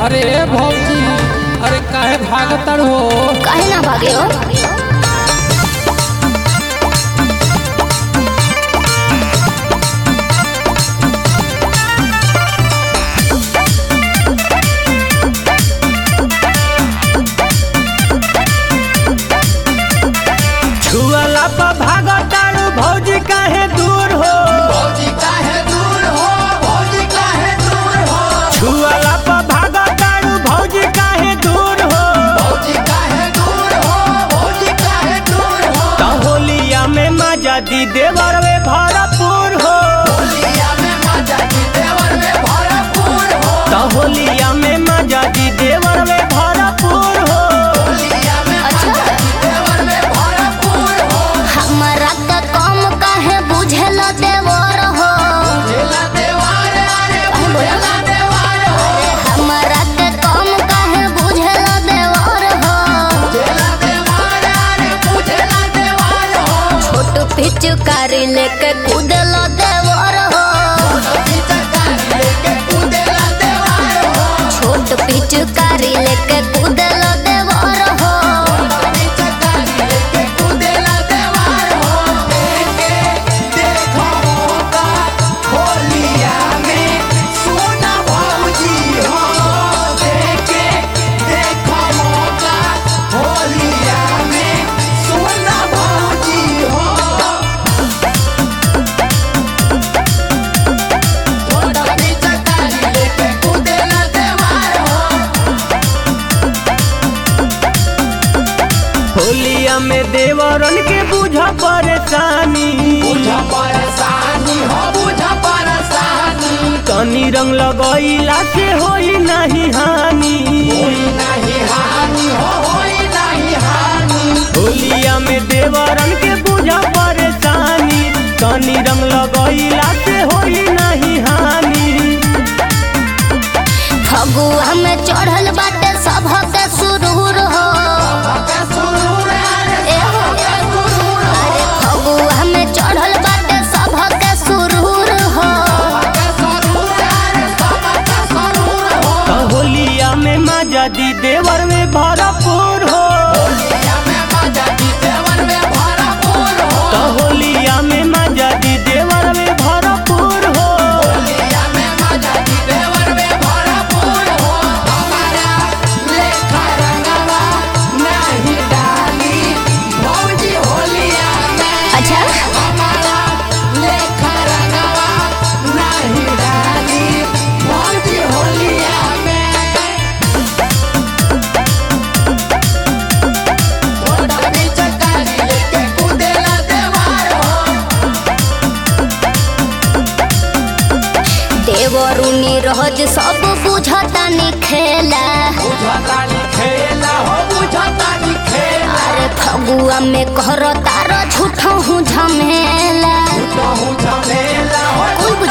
अरे ए भौजी अरे काहे भागतर हो काहे ना भागे हो छुअला पर भागतारू भौजी काहे दूर हो छुअला पर भागतारू भौजी काहे दूर हो त होलिया में मजा दी देवर वे भरपूर हो त होलिया में मजा दी देवर वे भरपूर हो अच्छा हमरा के कम काहे बुझेल देवर हो काहे बोला? अरे हमरा के कम काहे बुझेल देवर हो छोट पिचकारी लेके कूदल देवर हो छोट पिचकारी लेके कूदल देवर हो होलिया में देवरन के बुझ परेशानी तनी रंग लगैला से होई नहीं हानि होलिया में देवरन के बुझ परेशानी तनी रंग लगैला से होई नहीं हानि फगुआ में चढ़ल बाटे सबके सुरूर हो ए हो। अरे फगुआ में चढ़ल बाटे सबके सुरूर हो त होलिया में मजा दी देवर में भरपूर हो त होलिया में मजा दी देवर में भरपूर हो अच्छा देवरुनी रहज सब बुझता खेला अरे फगुआ में कर तार झूठा हूँ झमेला कुल